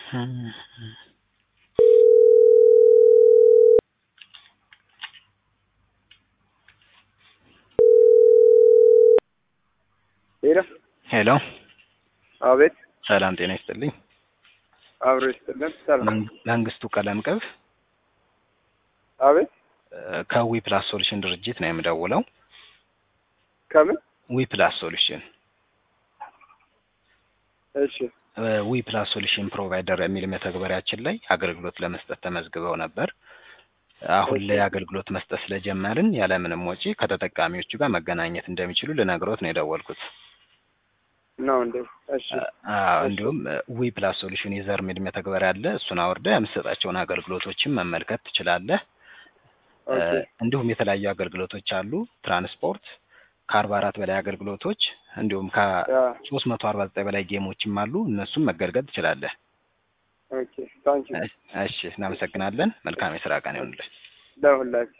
ሄሎ ሄሎ አቤት ሰላም ጤና ይስጥልኝ። አብሮ ይስጥልን። ሰላም መንግ- መንግስቱ ቀለም ቅብ አቤት ከዊ ፕላስ ሶሉሽን ድርጅት ነው የምደውለው። ከምን ዊ ፕላስ ሶሉሽን እሺ ዊ ፕላስ ሶሉሽን ፕሮቫይደር የሚል መተግበሪያችን ላይ አገልግሎት ለመስጠት ተመዝግበው ነበር። አሁን ላይ አገልግሎት መስጠት ስለጀመርን ያለምንም ወጪ ከተጠቃሚዎቹ ጋር መገናኘት እንደሚችሉ ልነግሮት ነው የደወልኩት። ነው እንዴ? እሺ አዎ፣ እንዲሁም ዊ ፕላስ ሶሉሽን ዩዘር የሚል መተግበሪያ አለ። እሱን አውርደህ የምትሰጣቸውን አገልግሎቶችን መመልከት ትችላለህ። ኦኬ እንዲሁም የተለያዩ አገልግሎቶች አሉ። ትራንስፖርት ከአርባ አራት በላይ አገልግሎቶች እንዲሁም ከሶስት መቶ አርባ ዘጠኝ በላይ ጌሞችም አሉ። እነሱም መገልገል ትችላለህ። ኦኬ ታንኪ እሺ፣ እናመሰግናለን። መልካም የስራ ቀን ይሆንልህ። ለሁላችሁ